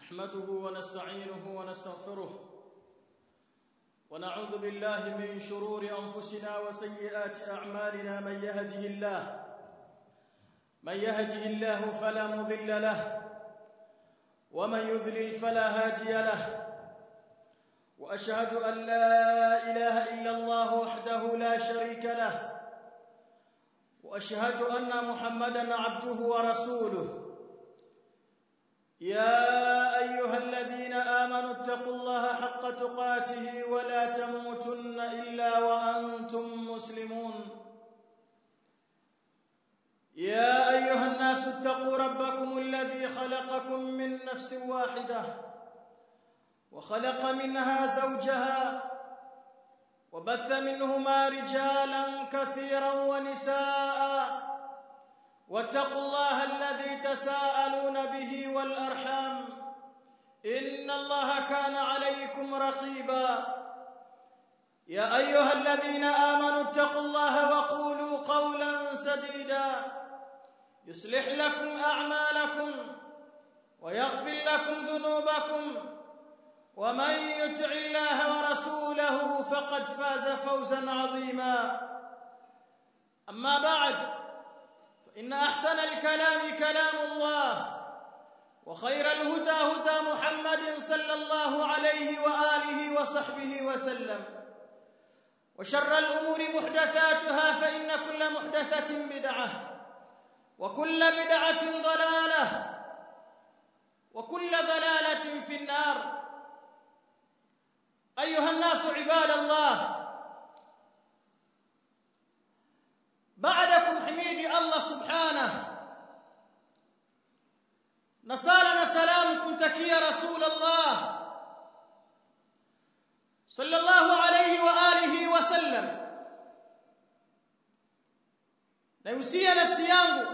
نحمده ونستعينه ونستغفره ونعوذ بالله من شرور انفسنا وسيئات اعمالنا من يهده الله من يهده الله فلا مضل له ومن يذلل فلا هادي له واشهد ان لا اله الا الله وحده لا شريك له واشهد ان محمدا عبده ورسوله يا ايها الذين امنوا اتقوا الله حق تقاته ولا تموتن الا وانتم مسلمون يا ايها الناس اتقوا ربكم الذي خلقكم من نفس واحده وخلق منها زوجها وبث منهما رجالا كثيرا ونساء واتقوا الله الذي تساءلون به والارحام ان الله كان عليكم رقيبا يا ايها الذين امنوا اتقوا الله وقولوا قولا سديدا يصلح لكم اعمالكم ويغفر لكم ذنوبكم ومن يطع الله ورسوله فقد فاز فوزا عظيما اما بعد فان احسن الكلام كلام الله وخير الهدى هدى محمد صلى الله عليه واله وصحبه وسلم وشر الامور محدثاتها فان كل محدثه بدعه وكل بدعه ضلاله وكل ضلاله في النار ايها الناس عباد الله بعدكم حميد الله سبحانه نصالنا سلامكم تكيا رسول الله صلى الله عليه واله وسلم نيوsia nafsi yangu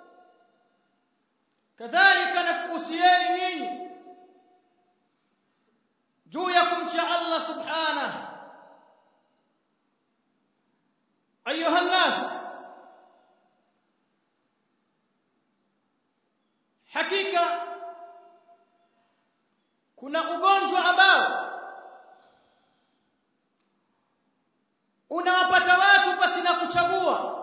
kadhalika nakuhusieni nyinyi juu ya kumcha Allah subhanahu ayuha nas hakika kuna ugonjwa ambao unawapata watu pasina kuchagua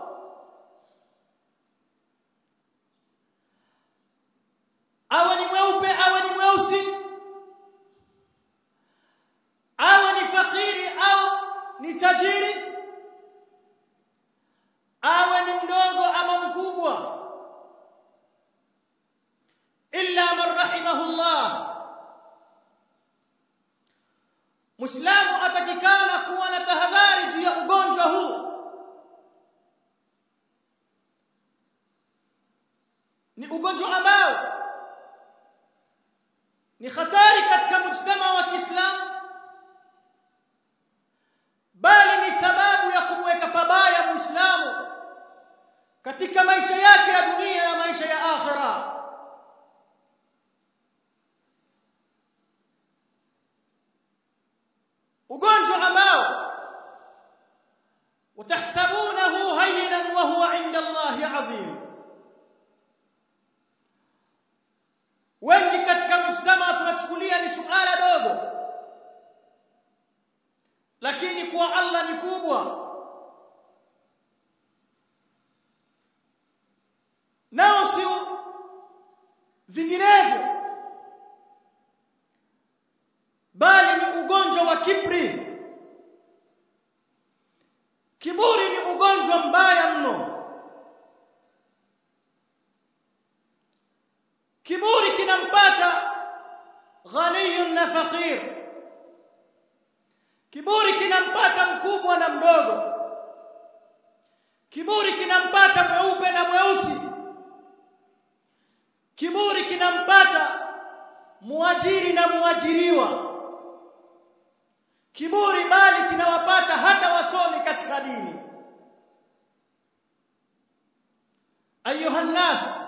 awe ni mweupe awe ni mweusi awe ni fakiri au ni tajiri awe ni mdogo ama mkubwa illa man rahimahullah Muislamu atakikana kuwa na tahadhari juu ya ugonjwa huu ni ugonjwa ambao ni hatari katika mujtama wa Kiislamu bali ni sababu ya kumweka pabaya Muislamu katika maisha yake ya dunia na maisha ya akhira ugonjwa ambao utahsabunahu hayyinan wa huwa 'inda Allahi 'azim wengi katika mujtama tunachukulia ni suala dogo lakini kwa Allah ni kubwa nao si vinginevyo bali ni ugonjwa wa kibri kiburi ni ugonjwa mbaya mno kiburi kinampata ghaniyun na faqir kiburi kinampata mkubwa na mdogo kiburi kinampata mweupe na mweusi kiburi kinampata muajiri na muajiriwa kiburi bali kinawapata hata wasomi katika dini ayuha nas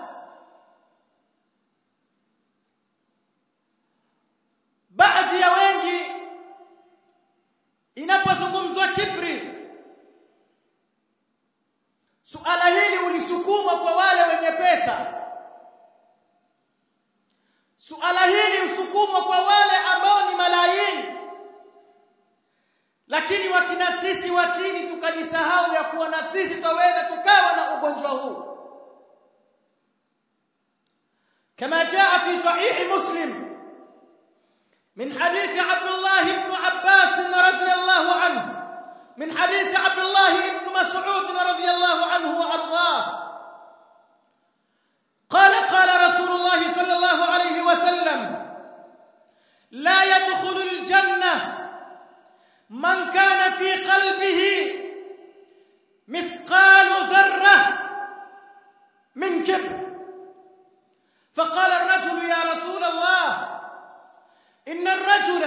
baadhi ya wengi inapozungumzwa kibri suala hili ulisukumwa kwa wale wenye pesa suala hili mfumo kwa wale ambao ni malaini lakini wakina sisi wa chini tukajisahau ya kuwa na sisi twaweza tukawa na ugonjwa huu كما جاء في صحيح مسلم من حديث عبد الله بن عباس رضي الله عنه من حديث عبد الله بن مسعود رضي الله عنه وارضاه قال قال رسول الله صلى الله عليه وسلم لا يدخل الجنه من كان في قلبه مثقال ذره من كبر فقال الرجل يا رسول الله ان الرجل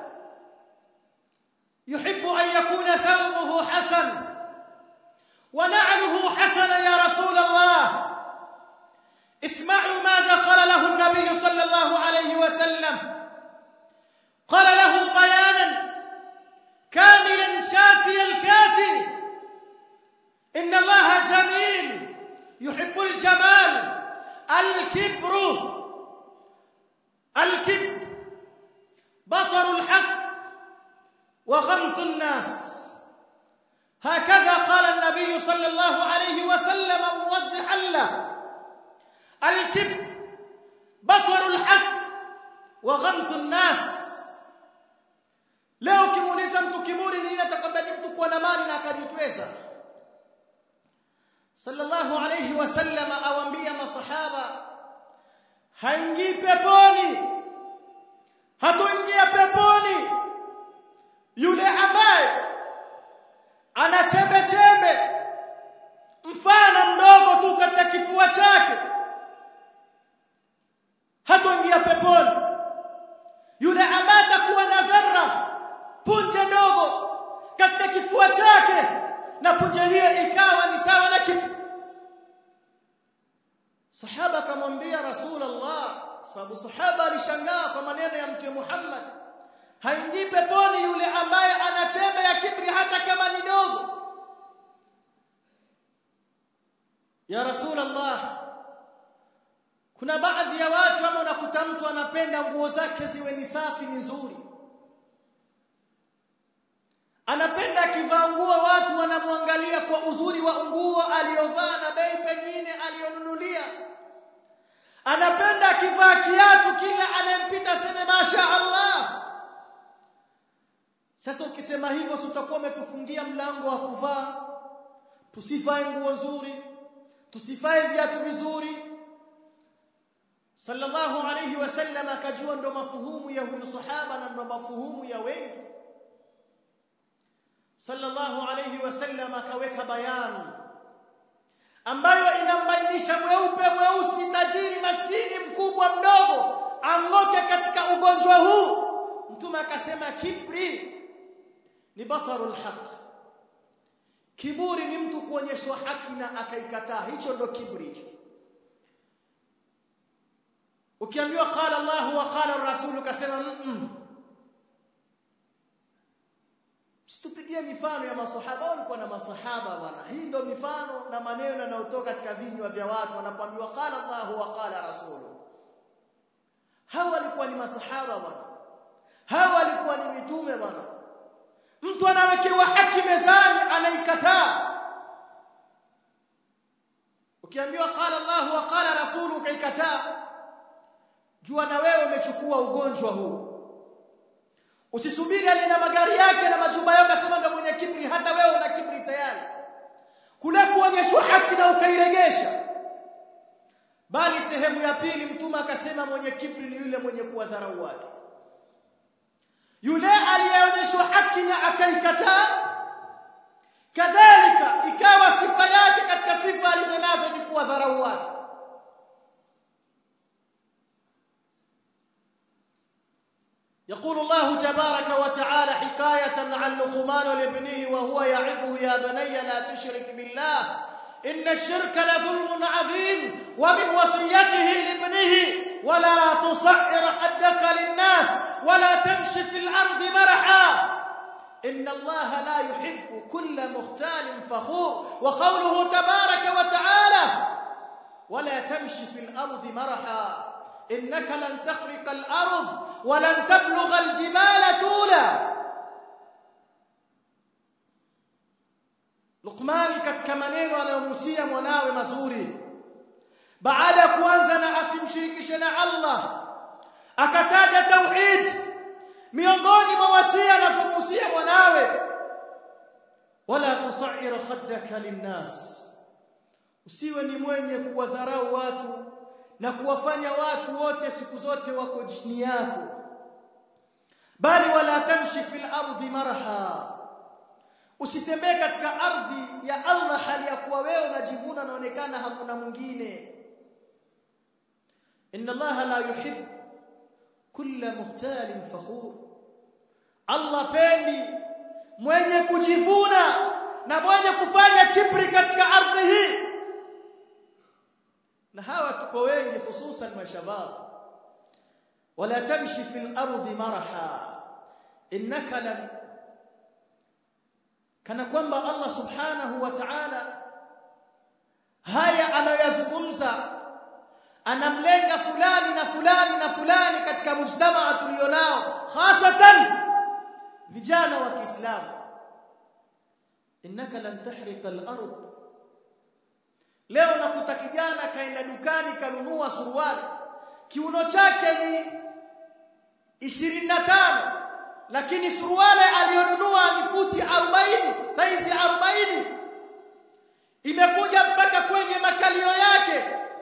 يحب ان يكون ثوبه حسن ونعله حسن يا رسول الله اسمعوا ماذا قال له النبي صلى الله عليه وسلم قال له بيانا كاملا شافي الكافي ان الله جميل يحب الجمال الكبر الكبر بطر الحق وغمط الناس هكذا قال النبي صلى الله عليه وسلم موضحا له الكبر بطر الحق وغمط الناس leo ukimuuliza mtu kiburi nini atakabidi mtu kuwa na mali na akajitweza sallallahu alayhi wasallam awaambia masahaba haingii peponi hatoingia peponi yule ambaye ana chembe chembe mfano mdogo tu katika kifua chake hatoingia peponi yule ambaye atakuwa na dharra punje ndogo katika kifua chake na punje hiyo ikawa ni sawa na kipu sahaba akamwambia rasulullah sababu sahaba alishangaa kwa maneno ya mtume Muhammad haingii peponi yule ambaye ana chembe ya kibri hata kama ni dogo ya rasulullah kuna baadhi ya watu ama unakuta mtu anapenda nguo zake ziwe ni safi ni nzuri anapenda akivaa nguo watu wanamwangalia kwa uzuri wa nguo aliyovaa na bei pengine aliyonunulia anapenda akivaa kiatu kila anayempita seme masha Allah sasa ukisema hivyo utakuwa umetufungia mlango wa kuvaa tusivae nguo nzuri tusivae viatu vizuri sallallahu alayhi wasallam akajua ndo mafuhumu ya huyu sahaba na ndo mafuhumu ya wengi sallallahu alayhi wasallam akaweka bayani ambayo inambainisha mweupe mweusi tajiri maskini mkubwa mdogo angoke katika ugonjwa huu mtume akasema kibri ni batarul haq kiburi ni mtu kuonyeshwa haki na akaikataa hicho ndo kibri hicho ukiambiwa qala Allah wa qala ar-rasul ukasema mm Situpigie mifano ya masahaba walikuwa na masahaba bwana. Hii ndio mifano na maneno yanayotoka katika vinywa vya watu wanapoambiwa qala Allah wa qala rasulu. Hao walikuwa ni masahaba bwana. Hao walikuwa ni mitume bwana. Mtu anawekewa haki mezani anaikataa. Ukiambiwa qala Allah wa qala rasulu ukaikataa. Jua na wewe umechukua ugonjwa huu. Usisubiri aliye na magari yake na majumba yake akasema ndio mwenye kibri hata wewe una kibri tayari. Kule kuonyeshwa haki na ukairegesha. Bali sehemu ya pili mtume akasema mwenye kibri ni yule mwenye kuwadharau watu. Yule aliyeonyeshwa haki na akaikataa kadhalika ikawa sifa yake katika sifa alizonazo ni kuwadharau watu. يقول الله تبارك وتعالى حكاية عن لقمان لابنه وهو يعظه يا بني لا تشرك بالله إن الشرك لظلم عظيم ومن وصيته لابنه ولا تصعر حدك للناس ولا تمشي في الأرض مرحا إن الله لا يحب كل مختال فخور وقوله تبارك وتعالى ولا تمشي في الأرض مرحا innaka lan takhriqa al-ard wa lan tablugha al-jibala tula Luqman katika maneno anayomusia mwanawe mazuri baada ya kuanza na asimshirikishe na Allah akataja tauhid miongoni mwa wasia anazomusia mwanawe wala tusair khaddaka linnas usiwe ni mwenye kuwadharau watu na kuwafanya watu wote siku zote wako chini yako bali wala tamshi fil ardi marha usitembee katika ardhi ya Allah hali ya kuwa wewe unajivuna naonekana hakuna mwingine inna Allah la yuhib kulla mukhtalin fakhur Allah pendi mwenye kujivuna na mwenye kufanya kibri katika ardhi hii na hawa tuko wengi hususan mashabab wala tamshi fil ardi maraha innaka lan kana kwamba Allah subhanahu wa ta'ala haya anayoyazungumza anamlenga fulani na fulani na fulani katika mujtamaa tulionao hasatan vijana wa Kiislamu innaka lan tahriqa al-ard leo nakuta kijana kaenda dukani kanunua suruali kiuno chake ni 25 lakini suruali aliyonunua ni futi 40 saizi 40 imekuja mpaka kwenye makalio yake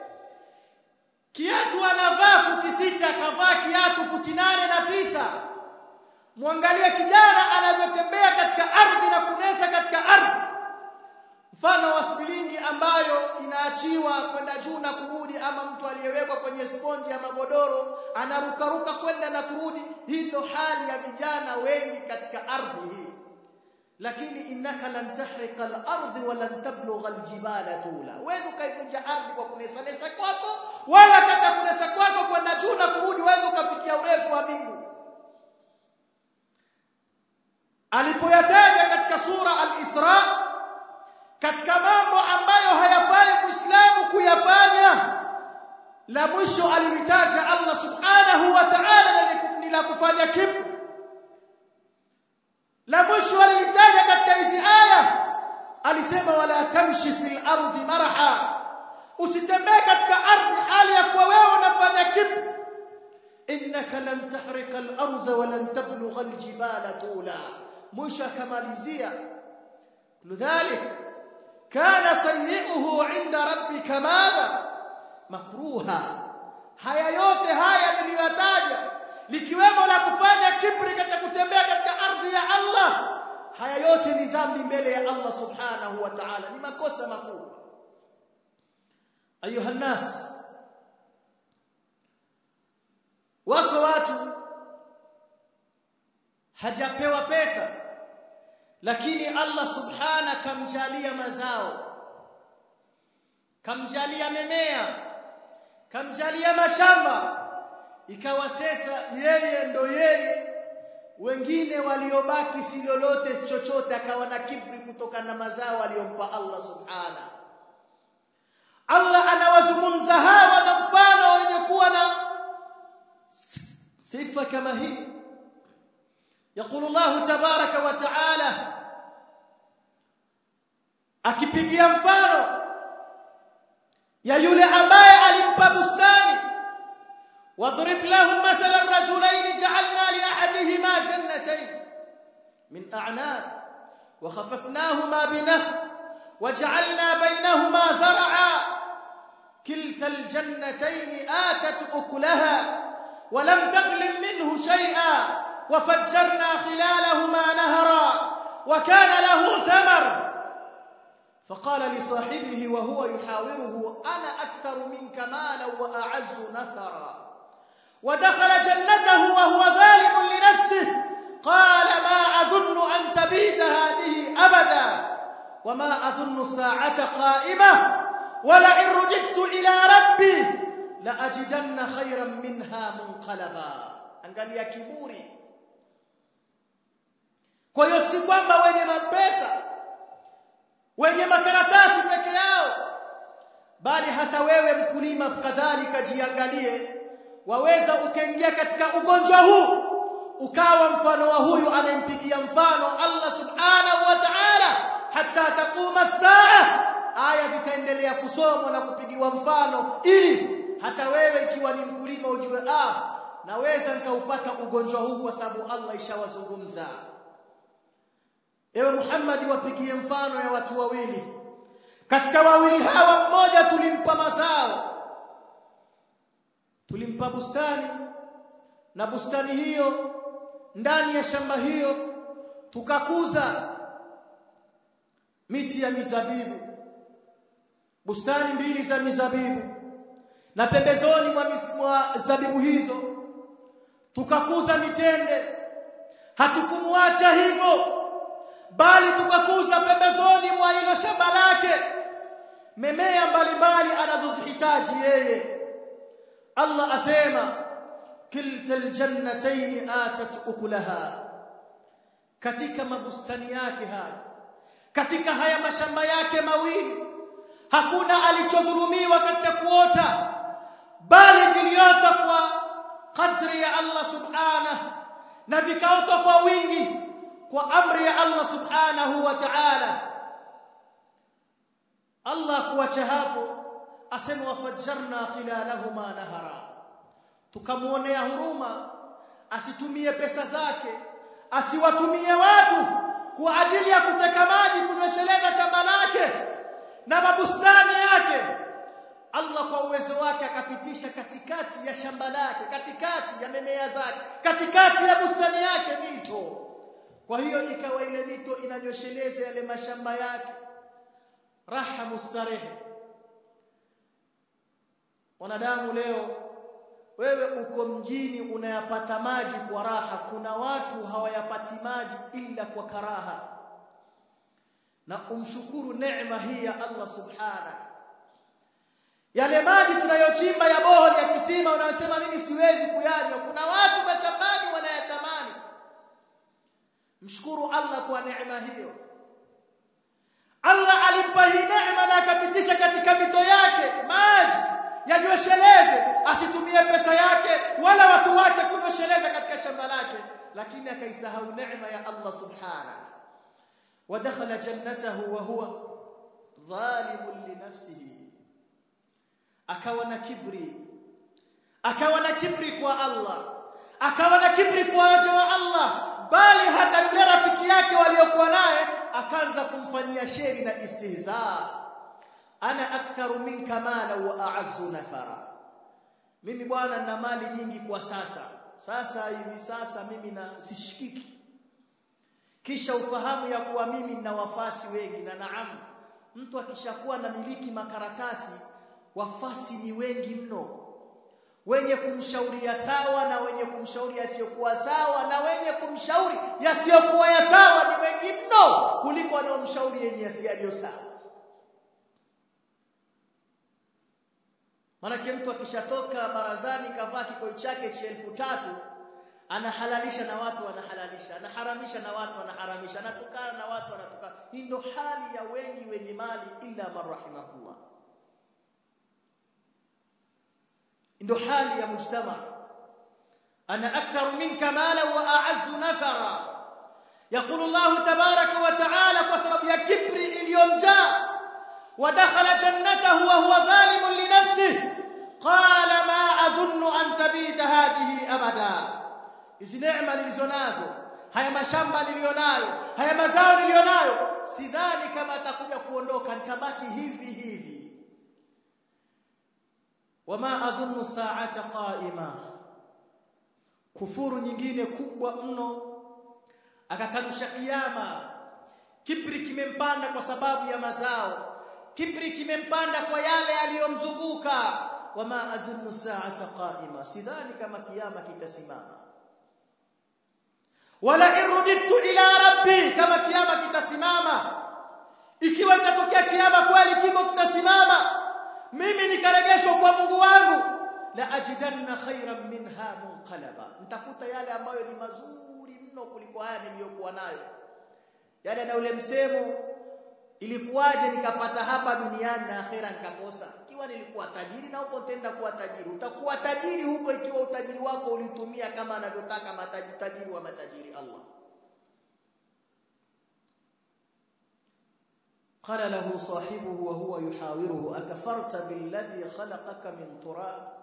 kiatu anavaa futi sita akavaa kiatu futi nane na tisa mwangalie kijana anavyotembea katika ardhi na kunesa katika ardhi mfano wa spilingi ambayo inaachiwa kwenda juu na kurudi ama mtu aliyewekwa kwenye sponji ya magodoro anarukaruka kwenda na kurudi hii ndo hali ya vijana wengi katika ardhi hii lakini innaka lan tahriqa al-ardh wa lan tablugha al-jibala tula wewe ukaivunja ardhi kwa kunesa nesa kwako wala kata kunesa kwako kwenda juu na kurudi wewe ukafikia urefu wa mbingu alipoyataja katika sura al-Isra katika mambo ambayo hayafai muislamu kuyafanya la mwisho alilitaja Allah subhanahu wa ta'ala ni la kufanya kibri la mwisho alilitaja katika hizi aya alisema wala tamshi fil ardi maraha usitembee katika ardhi hali ya kuwa wewe unafanya kibri innaka lan tahriqa al ardha wa lan tablugha al jibala tula mwisho akamalizia lidhalik kana sayyi'uhu 'inda rabbika madha makruha haya yote haya niliyotaja likiwemo la kufanya kibri katika kutembea katika ardhi ya Allah haya yote ni dhambi mbele ya Allah subhanahu wa ta'ala ni makosa makubwa ayuha nas wako watu hajapewa pesa lakini Allah subhana kamjalia mazao kamjalia memea kamjalia mashamba ikawa sasa yeye ndo yeye wengine waliobaki si lolote chochote akawa na kibri kutokana na mazao aliyompa Allah subhana Allah anawazungumza hawa na mfano wenye kuwa na sifa kama hii يقول الله تبارك وتعالى akipigia mfano ya yule ambaye alimpa bustani واضرب لهم مثلا رجلين جعلنا لاحدهما جنتين من اعناب وخففناهما بنخل وجعلنا بينهما زرعا كلتا الجنتين آتت أكلها ولم تظلم منه شيئا وفجرنا خلالهما نهرا وكان له ثمر فقال لصاحبه وهو يحاوره أنا أكثر منك مالا وأعز نثرا ودخل جنته وهو ظالم لنفسه قال ما أظن أن تبيت هذه أبدا وما أظن الساعة قائمة ولئن رددت إلى ربي لأجدن خيرا منها منقلبا angalia kiburi kwa hiyo si kwamba wenye mapesa wenye makaratasi peke yao bali hata wewe mkulima kadhalika jiangalie waweza ukaingia katika ugonjwa huu ukawa mfano wa huyu anayempigia mfano Allah subhanahu wa ta'ala hatta taquma saa aya zitaendelea kusomwa na kupigiwa mfano ili hata wewe ikiwa ni mkulima ujue ah naweza nikaupata ugonjwa huu kwa sababu Allah ishawazungumza ewe Muhammad wapigie mfano ya watu wawili katika wawili hawa mmoja tulimpa mazao tulimpa bustani na bustani hiyo ndani ya shamba hiyo tukakuza miti ya mizabibu bustani mbili za mizabibu na pembezoni mwa, mwa zabibu hizo tukakuza mitende hatukumwacha hivyo bali tukakuza pembezoni mwa hilo shamba lake memea mbalimbali anazozihitaji yeye Allah asema kilta aljannatayn atat ukulaha katika mabustani yake haya katika haya mashamba yake mawili hakuna alichodhulumiwa katika kuota bali viliota kwa kadri ya Allah subhanahu na vikaota kwa wingi kwa amri ya Allah subhanahu wa ta'ala Allah kuacha hapo asema wafajjarna khilalahuma nahara tukamuonea huruma asitumie pesa zake asiwatumie watu kwa ajili ya kuteka maji kunywesheleza shamba lake na mabustani yake Allah kwa uwezo wake akapitisha katikati ya shamba lake katikati ya mimea zake katikati ya bustani yake mito kwa hiyo ikawa ile mito inanyosheleza yale mashamba yake raha mustarehe wanadamu leo wewe uko mjini unayapata maji kwa raha kuna watu hawayapati maji ila kwa karaha na umshukuru neema hii ya Allah subhana yale maji tunayochimba ya boholi ya kisima unayosema mimi siwezi kuyanywa kuna watu mashambani wanayatamani mshukuru Allah kwa neema hiyo Allah alimpa hii neema na akapitisha katika mito yake maji yanywesheleze asitumie pesa yake wala watu wake kunyosheleza katika shamba lake lakini akaisahau neema ya Allah subhanahu ودخل جنته وهو ظالم لنفسه akawa na kibri akawa na kibri kwa Allah akawa na kibri kwa waja wa Allah bali hata yule rafiki yake waliokuwa naye akaanza kumfanyia sheri na istihza ana aktharu minka mala wa a'azzu nafara mimi bwana nina mali nyingi kwa sasa sasa hivi sasa mimi na sishikiki kisha ufahamu ya kuwa mimi nina wafasi wengi na naam mtu akishakuwa na miliki makaratasi wafasi ni wengi mno wenye kumshauria sawa na wenye kumshauri yasiyokuwa sawa na wenye kumshauri yasiyokuwa ya sawa ni wengi mno kuliko wanaomshauri yenye yaliyo sawa Manake mtu akishatoka barazani kavaa kikoi chake cha elfu tatu anahalalisha na watu wanahalalisha anaharamisha na watu wanaharamisha anatukana na watu wanatukana hii ndo hali ya wengi wenye mali illa man rahimahullah ndo hali ya mujtama ana akthar minka mala wa a'azzu nafara يقول الله تبارك وتعالى بسبب ya kibri iliyomjaa ودخل جنته وهو ظالم لنفسه قال ما اظن ان تبيت هذه ابدا hizi neema nilizonazo haya mashamba nilionayo haya mazao nilionayo sidhani kama atakuja kuondoka nitabaki hivi hivi wama adhunnu sa'ata qa'ima kufuru nyingine kubwa mno akakanusha kiyama kibri kimempanda kwa sababu ya mazao kibri kimempanda kwa yale aliyomzunguka wama adhunnu sa'ata qa'ima sidhani kama kiyama kitasimama wala irudittu ila rabbi kama kiyama kitasimama ikiwa itatokea kiyama kweli kiko kitasimama mimi nikaregeshwa kwa Mungu wangu la ajidanna khairan minha munqalaba nitakuta yale ambayo ni mazuri mno kuliko haya niliyokuwa nayo yale na ule msemo ilikuwaje nikapata hapa duniani na akhera nikakosa ikiwa nilikuwa tajiri na huko tenda kuwa tajiri utakuwa tajiri huko ikiwa utajiri wako ulitumia kama anavyotaka matajiri wa matajiri Allah قال له صاحبه وهو يحاوره أكفرت بالذي خلقك من تراب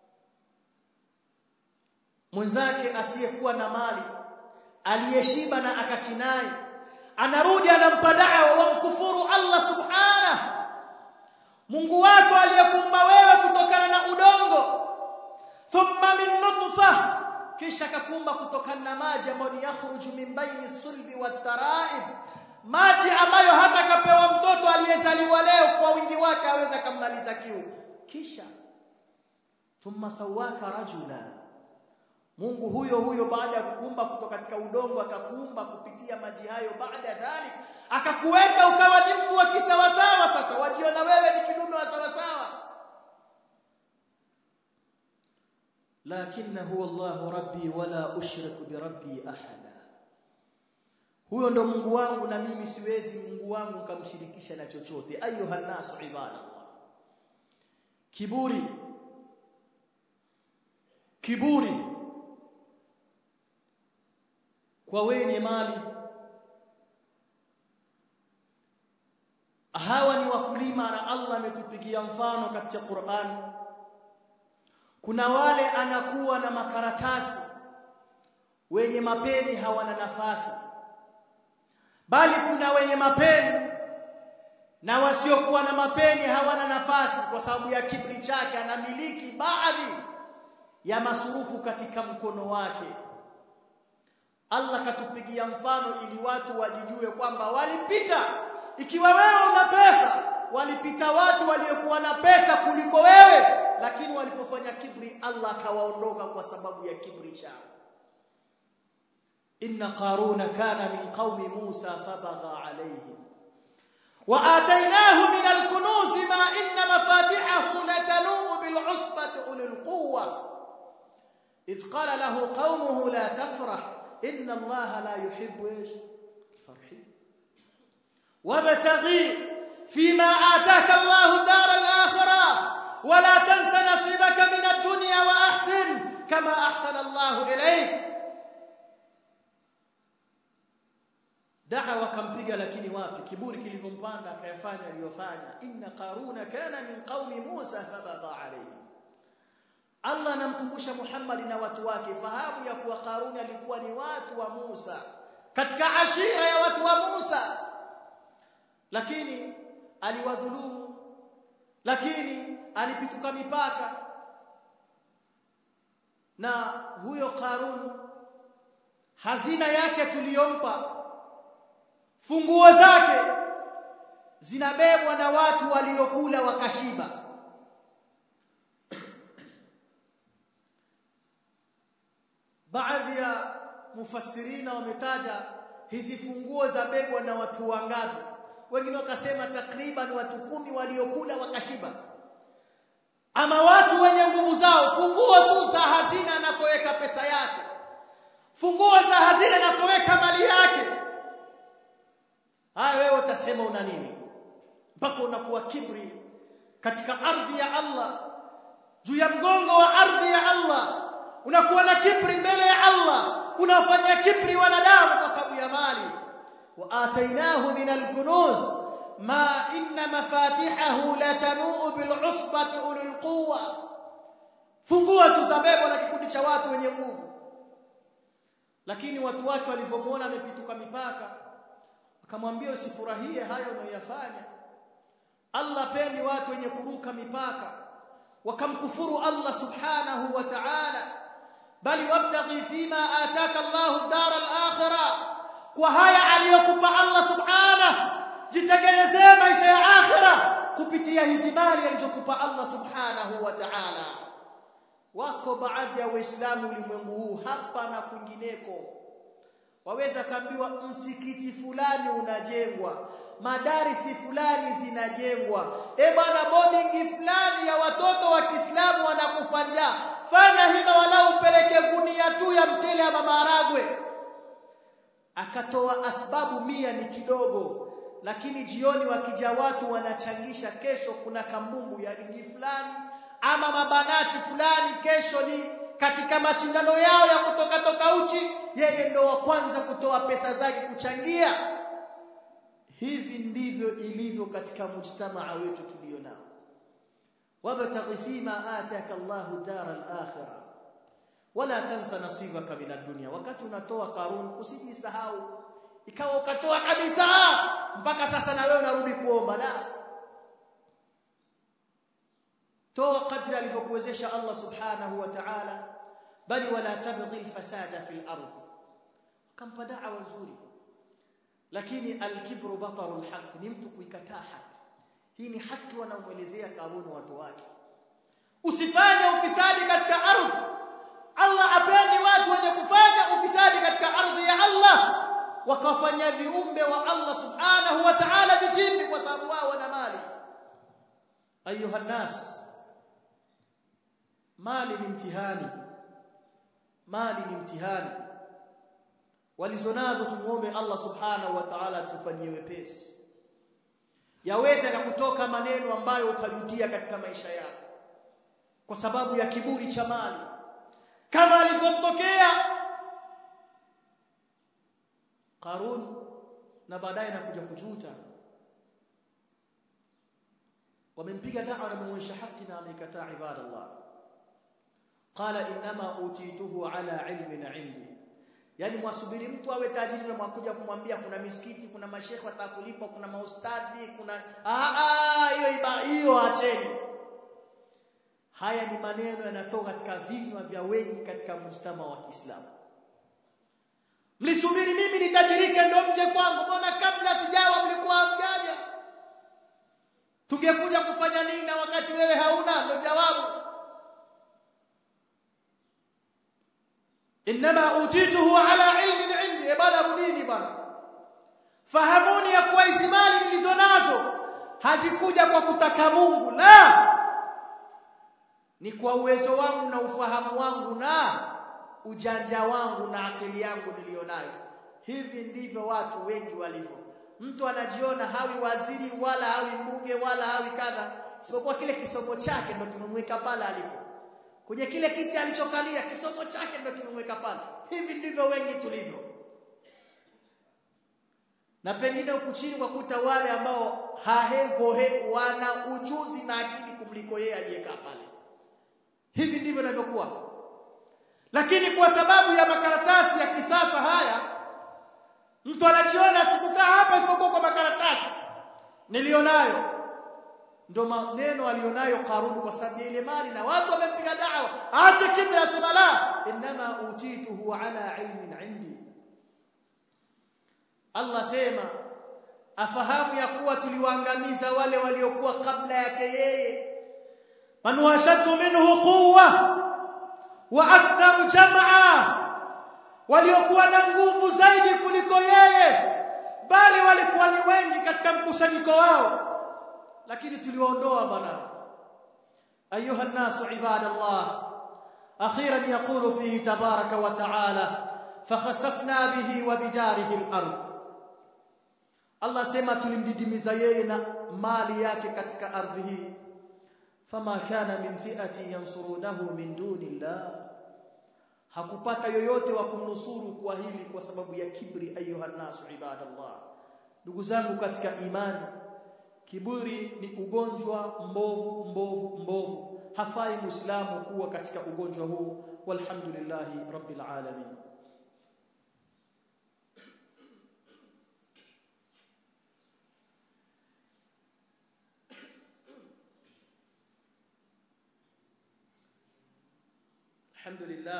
mwenzake asiyekuwa na mali aliyeshiba na akakinai anarudi anampa da'wa wa mkufuru Allah subhanahu Mungu wako aliyekuumba wewe kutokana na udongo thumma min nutfa kisha akakuumba kutokana na maji ambayo ni yakhruju min baini sulbi wat-tara'ib maji ambayo hata kapewa mtoto aliyezaliwa leo kwa wingi wake aweza kummaliza kiu kisha thumma sawaka rajula Mungu huyo huyo baada ya kukuumba kutoka katika udongo akakuumba kupitia maji hayo baada ya dhalik akakuweka ukawa ni mtu wa kisawasawa sasa wajiona wewe ni kidume wa sawasawa lakini huwa Allah rabbi wala ushriku bi rabbi ahada huyo ndo Mungu wangu na mimi siwezi Mungu wangu nikamshirikisha na chochote ayuha nasu ibadallah kiburi kiburi kwa wenye mali hawa ni wakulima na Allah ametupigia mfano katika Qur'an kuna wale anakuwa na makaratasi wenye mapeni hawana nafasi bali kuna wenye mapeni na wasiokuwa na mapeni hawana nafasi kwa sababu ya kibri chake anamiliki baadhi ya masurufu katika mkono wake Allah katupigia mfano ili watu wajijue kwamba walipita ikiwa wewe una pesa walipita watu waliokuwa na pesa kuliko wewe lakini walipofanya kibri Allah akawaondoka kwa sababu ya kibri chao inna qaruna kana min qaumi Musa fabagha alayhim وآتيناه من الكنوز ما إن مفاتحه لتنوء بالعصبة أولي القوة إذ قال له قومه لا تفرح إن الله لا يحب إيش الفرحين وابتغي فيما آتاك الله دار الآخرة ولا تنس نصيبك من الدنيا وأحسن كما أحسن الله إليك da'wa kampiga lakini wapi kiburi kilivyompanda akayafanya aliyofanya inna qaruna kana min qaumi Musa fabagha alayhi Allah anamkumbusha Muhammad na watu wake fahamu ya kuwa Qaruni alikuwa ni watu wa Musa katika ashira ya watu wa Musa lakini aliwadhulumu lakini alipituka mipaka na huyo Qarun hazina yake tuliyompa funguo zake zinabebwa na watu waliokula wakashiba baadhi ya mufassirina wametaja hizi funguo za bebwa na watu wangapi wengine wakasema takriban watu kumi waliokula wakashiba ama watu wenye nguvu zao funguo tu za hazina anakoweka pesa yake funguo za hazina anakoweka mali yake haya wewe utasema una nini mpaka unakuwa kibri katika ardhi ya Allah juu ya mgongo wa ardhi ya Allah unakuwa na kibri mbele ya Allah unafanya kibri wanadamu kwa sababu ya mali wa atainahu min al-kunuz ma inna mafatihahu la tanuu bil usbati ulil quwwa fungua tuzabebwa na kikundi cha watu wenye nguvu lakini watu wake walivyomuona amepituka mipaka akamwambia usifurahie hayo unayoyafanya Allah pendi watu wenye kuruka mipaka wakamkufuru Allah subhanahu wa ta'ala bali wabtaghi fima ataka Allah dar al-akhirah kwa haya aliyokupa Allah subhanahu jitengenezee maisha ya akhira kupitia hizi mali alizokupa Allah subhanahu wa ta'ala wako baadhi ya waislamu ulimwengu huu hapa na kwingineko waweza kaambiwa msikiti fulani unajengwa madarisi fulani zinajengwa e bwana boarding fulani ya watoto wa Kiislamu wanakufa njaa fanya hima wala upeleke gunia tu ya mchele ama maharagwe akatoa asbabu mia ni kidogo lakini jioni wakija watu wanachangisha kesho kuna kambumbu ya ligi fulani ama mabanati fulani kesho ni katika mashindano yao ya kutoka toka uchi yeye ndo wa kwanza kutoa pesa zake kuchangia hivi ndivyo ilivyo katika mujtamaa wetu tulio nao wabtaghi fima ataka Allahu dara al-akhirah wala tansa nasibaka min ad-dunya wakati unatoa karun usijisahau ikawa ukatoa kabisa mpaka sasa na wewe unarudi kuomba la toa kadri alivyokuwezesha Allah subhanahu wa ta'ala bali wala tabghi al-fasada fil ardh kampa da'wa nzuri lakini al-kibru bataru al-haq ni mtu kuikataa haki hii ni haki wanaomuelezea karuni watu wake usifanye ufisadi katika ardhi Allah apendi watu wenye kufanya ufisadi katika ardhi ya Allah wakafanya viumbe wa Allah subhanahu wa ta'ala vitimbi kwa sababu wao wana mali ayuha nas mali ni mtihani mali ni mtihani walizonazo tumuombe Allah subhanahu wa ta'ala tufanyie wepesi yaweza na kutoka maneno ambayo utajutia katika maisha yako kwa sababu ya kiburi cha mali kama alivyomtokea Qarun na baadaye nakuja kujuta wamempiga dawa na kumwonyesha haki na amekataa ibadallah qala inma utituhu ala ilmin indi yani mwasubiri mtu awe tajiri na mwakuja kumwambia kuna misikiti kuna mashekhe watakulipa kuna maustadhi kuna ah hiyo hiyo acheni haya ni maneno yanatoka katika vinywa vya wengi katika mujtama wa Kiislamu mlisubiri mimi nitajirike ndo mje kwangu mbona kabla sijawa mlikuwa mjaja tungekuja kufanya nini na wakati wewe hauna ndo jawabu inma utituhu ala ilmin indi bana rudini bana fahamuni ya kuwa hizi mali nilizonazo hazikuja kwa kutaka Mungu la ni kwa uwezo wangu na ufahamu wangu na ujanja wangu na akili yangu nilionayo hivi ndivyo watu wengi walivyo mtu anajiona hawi waziri wala hawi mbunge wala hawi kadha isipokuwa kile kisomo chake ndo kimemweka pale alipo kwenye kile kiti alichokalia kisomo chake ndo kimemweka pale hivi ndivyo wengi tulivyo na pengine huku chini kwa kuta wale ambao hahegohe wana ujuzi na akili kumliko yeye aliyekaa pale hivi ndivyo inavyokuwa lakini kwa sababu ya makaratasi ya kisasa haya mtu anajiona sikukaa hapa isipokuwa kwa makaratasi nilionayo ndo maneno alionayo Karuni kwa sababu ile mali na watu wamempiga dawa aache kibra asema la inma utituhu ala ilmin indi Allah sema afahamu ya kuwa tuliwaangamiza wale waliokuwa kabla yake yeye man washatu minhu quwwa wa aktharu jam'a waliokuwa na nguvu zaidi kuliko yeye bali walikuwa ni wengi katika mkusanyiko wao lakini tuliwaondoa bana ayuha nasu ibadallah akhiran yaqulu fihi tabaraka wa taala fakhasafna bihi wa bidarihi al-ardh Allah sema tulimdidimiza yeye na mali yake katika ardhi hii fama kana min fi'ati yansurunahu min dunillah hakupata yoyote wa kumnusuru kwa hili kwa sababu ya kibri ayuha nasu ibadallah ndugu zangu katika imani kiburi ni ugonjwa mbovu mbovu mbovu hafai muislamu kuwa katika ugonjwa huu walhamdulillahi rabbil alamin الحمد لله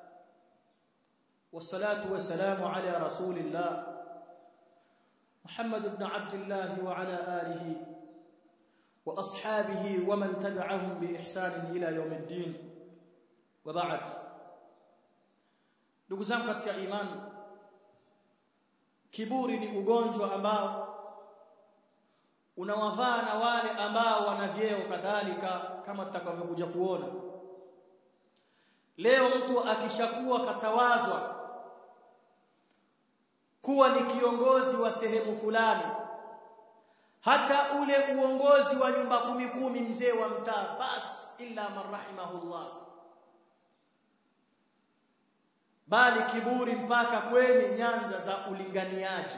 والصلاة والسلام على رسول الله محمد بن عبد الله وعلى آله وأصحابه ومن تبعهم بإحسان إلى يوم الدين وبعد ndugu zangu katika imani kiburi ni ugonjwa ambao unawavaa na wale ambao wana vyeo kadhalika kama tutakavyokuja kuona leo mtu akishakuwa katawazwa kuwa ni kiongozi wa sehemu fulani hata ule uongozi wa nyumba kumi kumi mzee wa mtaa bas illa man rahimahullah bali kiburi mpaka kwenye nyanja za ulinganiaji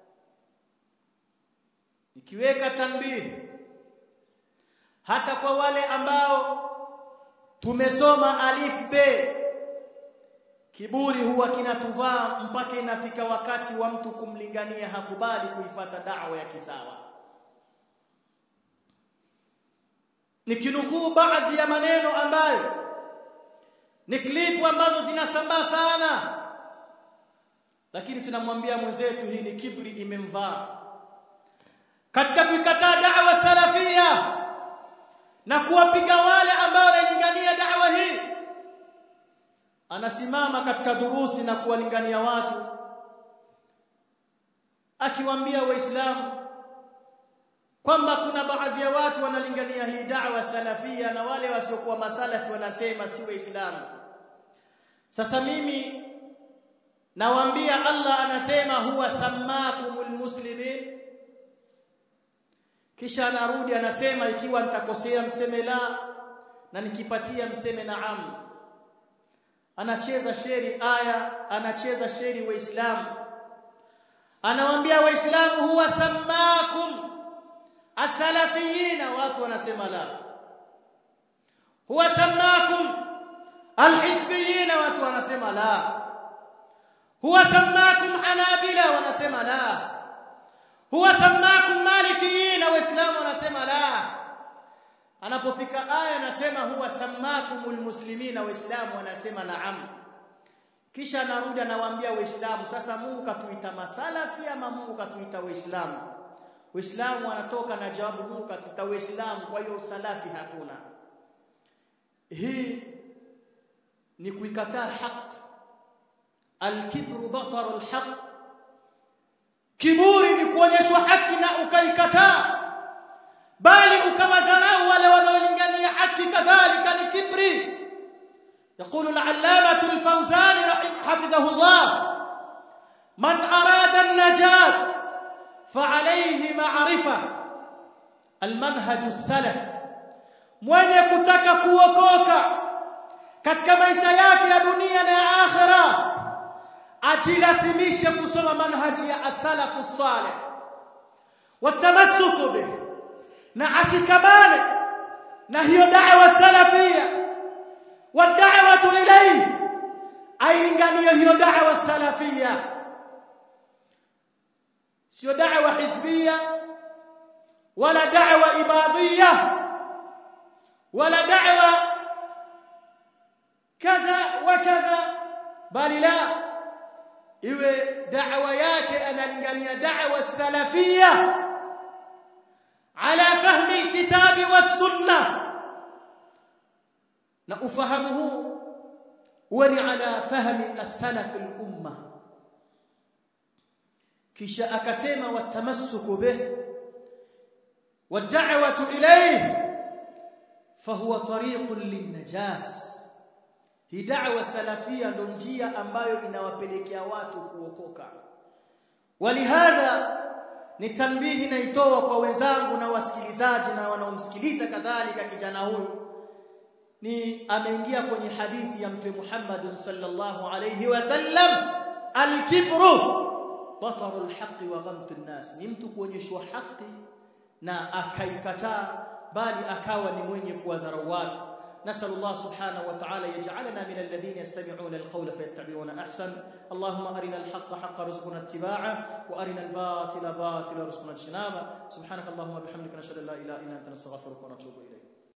ikiweka tambihi hata kwa wale ambao tumesoma alif be kiburi huwa kinatuvaa mpaka inafika wakati wa mtu kumlingania hakubali kuifata da'wa ya kisawa nikinukuu baadhi ya maneno ambayo ni klipu ambazo zinasambaa sana lakini tunamwambia mwenzetu hii ni kibri imemvaa katika kuikataa da'wa salafia na kuwapiga wale ambao wanalingania da'wa hii anasimama katika durusi na kuwalingania watu akiwaambia waislamu kwamba kuna baadhi ya watu wanalingania hii da'wa salafia na wale wasiokuwa masalafi wanasema si waislamu sasa mimi nawaambia Allah anasema huwa sammakumul muslimin kisha anarudi anasema ikiwa nitakosea mseme la na nikipatia mseme naam anacheza sheri aya anacheza sheri waislamu anawaambia waislamu huwa sammakum asalafiyina watu wanasema la huwa sammakum alhizbiyina watu wanasema la huwa sammakum hanabila wanasema la huwa sammakum malikiyina waislamu wanasema la anapofika aya anasema huwa sammakumul muslimina waislamu wanasema naam kisha anarudi anawaambia waislamu sasa Mungu katuita masalafi ama Mungu katuita waislamu waislamu wanatoka na jawabu Mungu katuita waislamu kwa hiyo usalafi hakuna hii ni kuikataa haki alkibru bataru alhaq kiburi ni kuonyeshwa haki na ukaikataa bali ukawadharau wale wanaolingania haki kadhalika ni kibri يقول العلامة الفوزاني حفظه الله من أراد النجاة فعليه معرفة المنهج السلف mwenye kutaka kuokoka katika maisha yake ya dunia na ya akhira ajilazimishe kusoma manhaji ya asalafu salih watamassuku bih na ashikamane na hiyo da'wa salafia wad'awatu ilayhi ailinganie hiyo da'wa salafia sio da'wa hizbia wala da'wa ibadiyya wala da'wa kadha wa kadha bali la iwe da'wa yake analingania da'wa salafia ala fahmi alkitabi was-sunnah na ufahamu huu uwe ni ala fahmi as-salaf al-umma kisha akasema watamassuku bih wad'awatu ilayhi fahuwa tariqun lin-najat hii da'wa salafia ndo njia ambayo inawapelekea watu kuokoka walihadha ni tambihi naitoa kwa wenzangu na wasikilizaji na wanaomsikiliza kadhalika kijana huyu ni ameingia kwenye hadithi ya mtume Muhammad sallallahu alayhi wasallam al-kibru bataru al-haqqi wa ghamtu an-nas ni mtu kuonyeshwa haki na akaikataa bali akawa ni mwenye kuwadharau watu نسأل الله سبحانه وتعالى يجعلنا من الذين يستمعون القول فيتبعون أحسن اللهم أرنا الحق حق رزقنا اتباعه وأرنا الباطل باطل رزقنا اجتنابه سبحانك اللهم وبحمدك نشهد أن لا إله إلا أنت نستغفرك ونتوب إليك